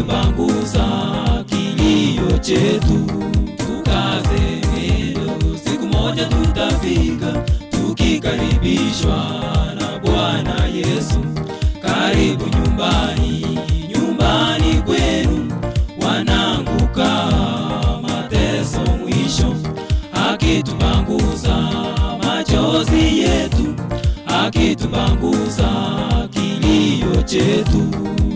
akitupangusa kilio chetu. Tukaze mwendo, siku moja tutafika, tukikaribishwa na Bwana Yesu. Karibu nyumbani, nyumbani kwenu, wananguka mateso mwisho, akitupangusa machozi yetu, akitupangusa kilio chetu.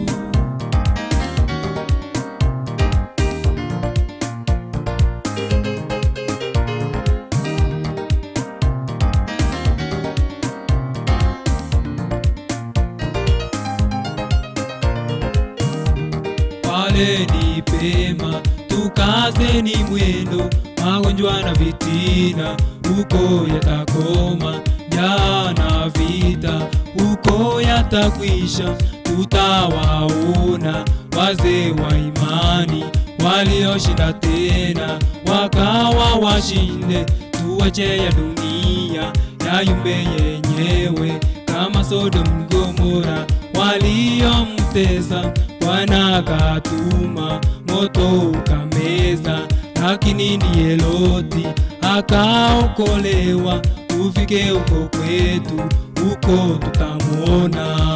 pale ni pema, tukazeni mwendo, magonjwa na vitina huko yatakoma, njaa na vita huko yatakwisha. Tutawaona wazee wa imani walioshinda tena, wakawa washinde. Tuache ya dunia yayumbe yenyewe kama Sodom Gomora waliomtesa Bwana akatuma moto ukameza, lakini ndiye Loti akaokolewa. Tufike huko kwetu, huko tutamwona.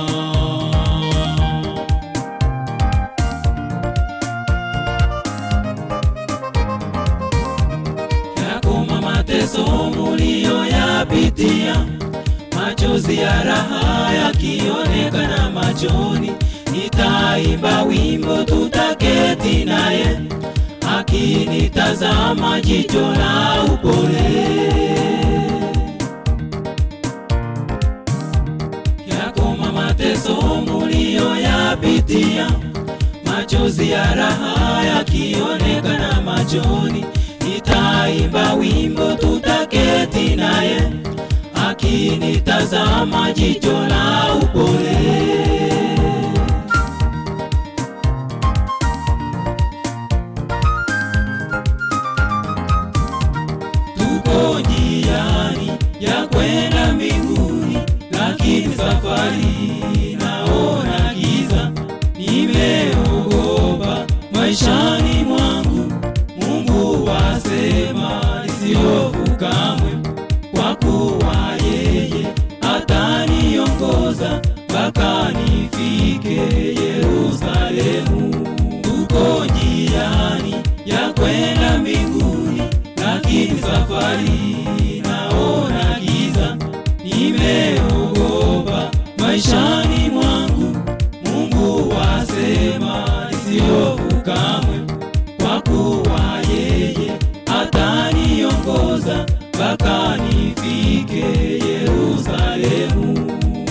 Yakoma mateso muliyoyapitia, machozi ya raha yakionekana machoni nitaimba wimbo tutaketi naye, akinitazama jicho la upole. Yakoma mateso muliyoyapitia, machozi ya raha yakionekana machoni, nitaimba wimbo tutaketi naye, akinitazama jicho la upole. tuko njiani ya kwenda mbinguni, lakini safari naona giza. Nimeogopa maishani mwangu, Mungu wasema nisiofu kamwe, kwa kuwa yeye ataniongoza mpaka nifike Yerusalemu. Tuko njiani ya kwenda mbinguni lakini safari naona giza, nimeogopa maishani mwangu. Mungu wasema nisiofu kamwe, kwa kuwa yeye ataniongoza mpaka nifike Yerusalemu.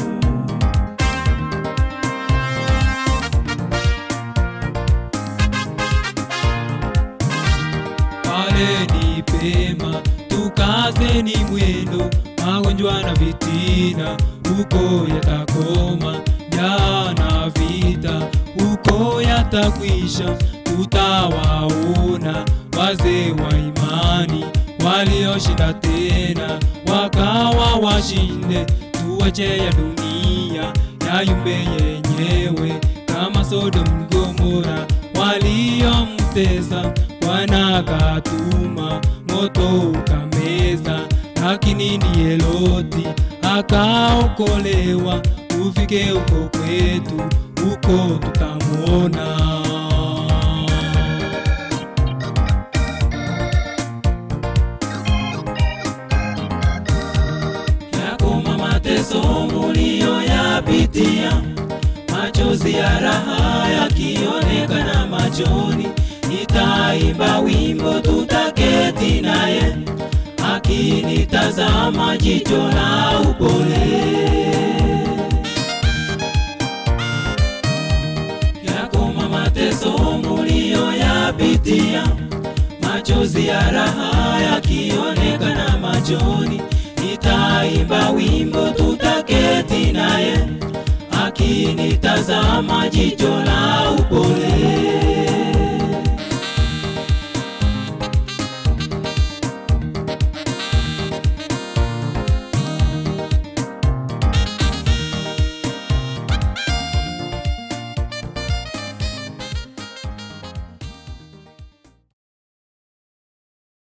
pale ni pema, tukazeni mwendo, magonjwa na vitina huko yatakoma, njaa na vita huko yatakwisha. Tutawaona wazee wa imani walioshinda tena, wakawa washinde. Tuache ya dunia yayumbe yenyewe kama Sodom Gomora waliomtesa Bwana akatuma moto ukameza, lakini ndiye Loti akaokolewa. Tufike huko kwetu, huko tutamwona. Yakoma mateso muliyoyapitia, machozi ya raha yakionekana machoni nitaimba wimbo tutaketi naye, akinitazama jicho la upole. Yakoma mateso muliyoyapitia, machozi ya raha yakionekana machoni, nitaimba wimbo tutaketi naye, akinitazama jicho la upole.